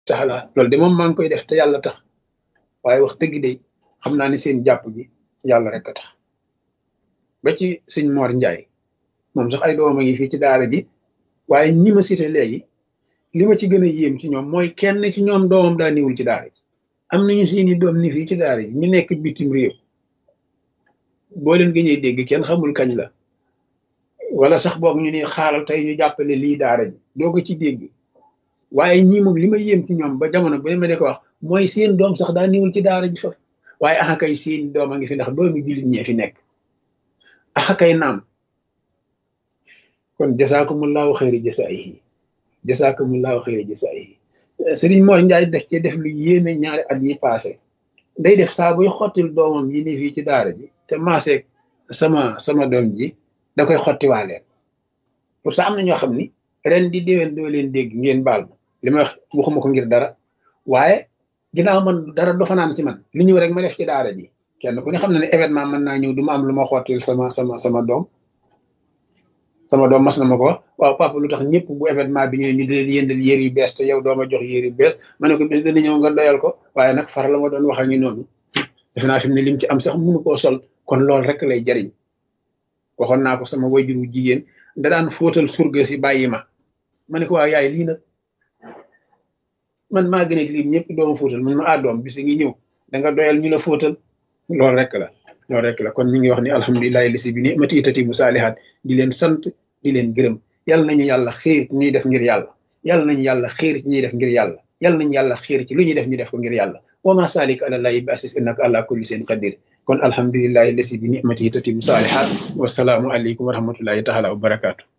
taala loolu de moom maa ngi koy def te yàlla tax waaye wax dëgg de xam naa ne seen jàpp gi yàlla rek a tax ba ci sëñ Mor Njaay moom sax ay doomam a ngi fii ci daara ji waaye ñi ma cité léegi li ma ci gën a yéem ci ñoom mooy kenn ci ñoom doomam daa niwul ci daara ji am nañu seeni doom ni fii ci daara ji ñu nekk bitim réew boo leen gëñee dégg kenn xamul kañ la wala sax boog ñu ne xaaral tey ñu jàppale lii daara ji doo ko ci dégg waaye ñii moom li ma yéem ci ñoom ba jamono bu ne ma de ko wax mooy seen doom sax daa niwul ci daara ji fa waaye axa kay seen doom a ngi fi ndax doomi jullit ñee fi nekk axa kay naam kon jasaakumullahu xayri jasaayihi jasaakumullahu xayri jasaayihi Sëriñ Mor Njaay def ci def lu yéeme ñaari at yi passé day def saa buy xottil doomam yi ni fii ci daara ji te maaseeg sama sama doom ji da koy xottiwaaleen pour ça am na ñoo xam ni ren di déwén doo leen dégg ngeen baal ma li ma wax waxuma ko ngir dara waaye ginnaaw man dara do fanaan ci man li ñëw rek ma def ci daara ji kenn ku ne xam na ne événement mën naa ñëw du ma am lu ma xottil sama sama sama doom sama doom mas na ma ko wax waaw papa lu tax ñëpp bu événement bi ñëwee ñu di leen yëndal yéer yu bees te yow dooma jox yéer yu bees ma ne ko bis dana ñëw nga doyal ko waaye nag far la ma doon wax ak ñu noonu defe naa fi mu ne lim ci am sax mënu koo sol kon loolu rek lay jariñ waxoon naa ko sama wayjur wu jigéen da daan fóotal surga si bàyyi ma ma ne ko waaw yaay lii nag man maa gën a lim ñëpp dooma fóotal man ma ah doom bis ngi ñëw da nga doyal ñu la fóotal loolu rek la loolu rek la kon ñu ngi wax ni alhamdulilahi lisi bi ni mati itati mu saalihaat di leen sant di leen gërëm yàlla nañu yàlla xiir ci ñuy def ngir yàlla yàlla nañu yàlla xiir ci ñuy def ngir yàlla yàlla nañu yàlla xiir ci lu ñuy def ñu def ko ngir yàlla wa ma salik ala llahi bi asis innaka ala kulli seen qadir kon alhamdulilahi lisi bi ni mati itati mu saalihaat wasalaamu aleykum wa rahmatullahi taala wa barakaatu